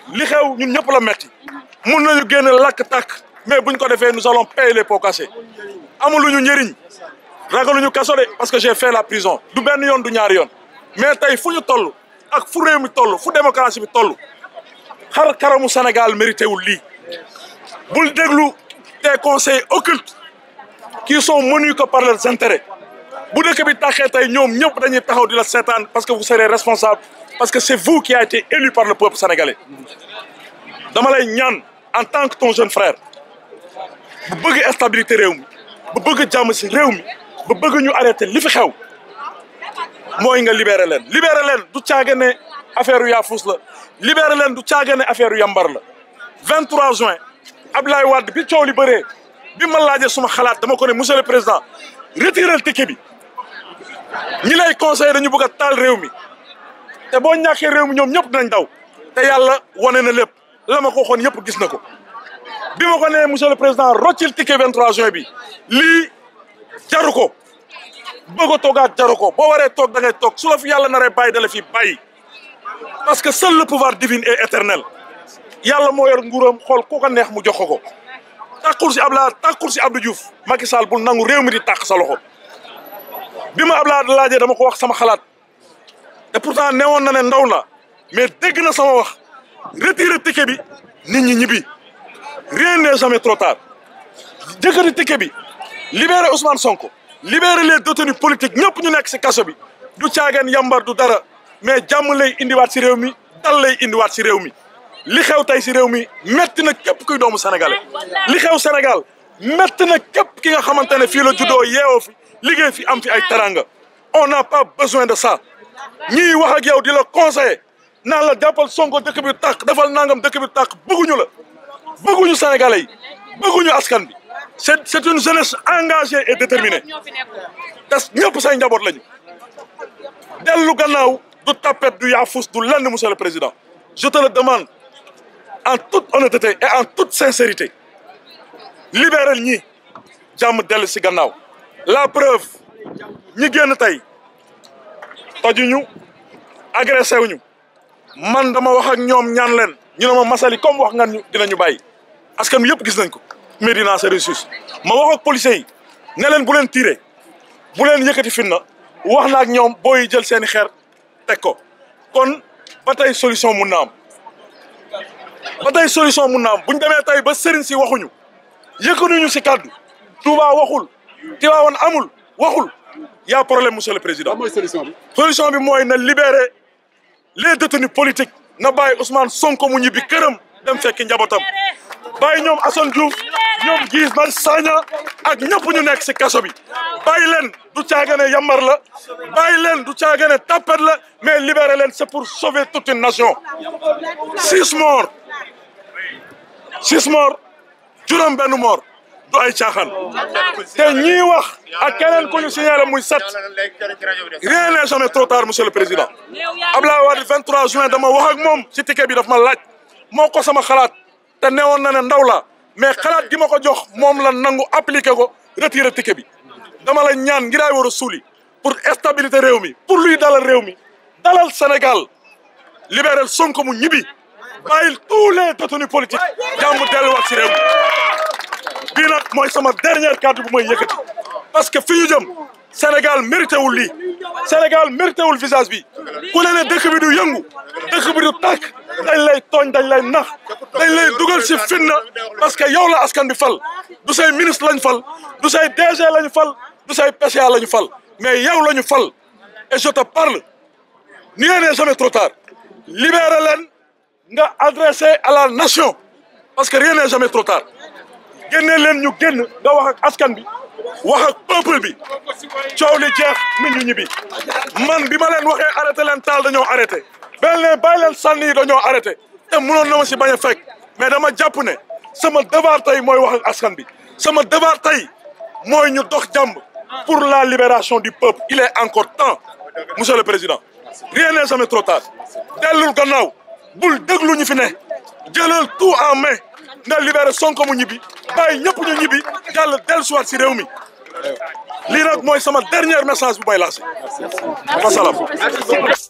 li xew ñun ñëpp la metti mun nañu génn lakk tàkk mais buñ ko defee nous allons payer les pots cassés amuluñu njëriñ ragaluñu kaso de parce que j'ai fait la prison du benn yoon du ñaari yoon mais tey fu ñu toll ak fu réew mi toll fu démocratie bi toll xar karamu Sénégal mérité wul lii bul déglu des conseils occultes qui sont menus que par leurs intérêts bu dëkk bi taxee tey ñoom ñëpp dañuy taxaw di la seetaan parce que vous serez responsable parce que c'est vous qui a été élu par le peuple sénégalais dama lay ñaan en tant que ton jeune frère bu bëgg stabilité réew mi bu bëgg jàmm si réew mi bu bëgg ñu arrêté li fi xew mooy nga libéré leen libéré leen du caage ne affaire yu yaafus la libéré leen du caage ne affaire yu yambar la 23 juin Abdoulaye Wade bi coow li bëree bi ma laajee suma xalaat dama ko ne monsieur le président retirer ticket bi ñi lay conseillé dañu bëgg a taal réew mi te boo ñàkkee réew mi ñoom ñëpp dinañ daw te yàlla wane na lépp la ma ko waxoon yëpp gis na ko bi ma ko nee monsieur le président roccil ticket 23 juin bi lii jaru ko bëgg a toogaat jaru ko boo waree toog da ngay toog su la fi yàlla naree bàyyi da la fi bàyyi parce que seul le pouvoir divin est éternel yàlla moo yor nguuram xool ku ko neex mu jox ko ko tàkkul si Abdoulaye tàkkul si Abdou Diouf Macky Sall bul nangu réew mi di tàkk sa loxo bi ma Abdoulaye laajee dama ko wax sama xalaat te pourtant newoon na ne ndaw la mais dégg na sama wax retirer ticket bi nit ñi ñibbi rien n'est jamais trop tard jëkkëri ticket bi libérer Ousmane Sonko libérer les détenus politiques ñëpp ñu nekk si kaso bi du caagan yambar du dara mais jàmm lay indiwaat si réew mi dal lay indiwaat si réew mi li xew tey si réew mi métti na képp kuy doomu sénégalais li xew Sénégal métti na képp ki nga xamante ne fii la juddoo yeewoo fi liggéey fi am fi ay teranga on n'a pas besoin de ça ñii wax ak yow di la conseiller naan la jàppal Sonko dëkk bi tàkk defal nangam dëkk bi tàkk bëgguñu la bëgguñu sénégalais yi bëgguñu askan bi c'est c'est une jeunesse engagée et déterminée te ñëpp say njaboot lañu dellu gannaaw du tapet du yaafus du lenn monsieur le président je te le demande en toute honnêteté et en toute sincérité libéral ñi jàmm dellu si gannaaw la preuve ñi génn tey tojuñu agressé wuñu man dama wax ak ñoom ñaan leen ñu ne ma masali comme wax nga ñu dinañu bàyyi askan wi yëpp gis nañ ko Médina c'est ressource ma wax ak policiers yi ne leen bu leen tiré bu leen yëkkati finna wax na ak ñoom booy jël seeni xeer teg ko kon ba tey solution mun na am ba tey solution mun na am buñ demee tey ba sëriñ si waxuñu yëkkanuñu si kàddu Touba waxul Tivaouane amul waxul y a problème monsieur le président mooy solution bi. solution bi mooy na libérer les détenus politiques na bàyyi Ousmane Sonko mu ñibbi këram dem fekki njabootam bàyyi ñoom Assane Diouf ñoom Guy Marius Sagna ak ñëpp ñu nekk si kaso bi bàyyi leen du caagane yambar la bàyyi leen du caagane tapet la mais libérer leen c'est pour sauver toute une nation six morts six morts juróom benn mort du ay caaxaan te ñii wax ak keneen ku ñu signalé muy set rien n'est jamais trop tard monsieur le président Abdoulaye Wade 23 juin dama wax ak moom ci ticket bi daf ma laaj moo ko sama xalaat te newoon na ne ndaw la mais xalaat gi ma ko jox moom la nangu appliqué ko retirer ticket bi dama la ñaan ngiraay war a suuli pour stabilité réew mi pour luy dalal réew mi dalal Sénégal libéral Sonko mu ñibbi bàyyil tous les détenus politiques jàmm delluwaat ci réew mi bii nag mooy sama dernière kàddu bu may yëkkati parce que fi ñu jëm Sénégal mérité wul lii Sénégal mérité wul visage bi ku ne ne dëkk bi du yëngu dëkk bi du tàkk dañ lay tooñ dañ lay nax dañ lay dugal si finna parce que yow la askan bi fal du say ministre lañ fal du say DG lañu fal du say PCA lañu fal mais yow lañu fal et je te parle rien n'est jamais trop tard libéré leen nga adressé à la nation parce que rien n'est jamais trop tard génne leen ñu génn nga wax ak askan bi wax ak peuple bi coow li jeex nit ñu ñibbi man bi ma leen waxee arrêté leen taal dañoo arrêté benn leen bàyyi leen sànni yi dañoo arrêté te mënoon na ma si bañ a fekk mais dama jàpp ne sama devoir tey mooy wax ak askan bi sama devoir tey mooy ñu dox jàmb pour la libération du peuple il est encore temps monsieur le président rien n'est jamais trop tard dellul gannaaw bul déglu ñu fi ne jëlal tout en main nga libéré Sonko mu ñibbi bàyyi ñëpp ñu ñibbi jàll dellusiwaat si réew mi lii nag mooy sama dernier message bu may lancé wasalaam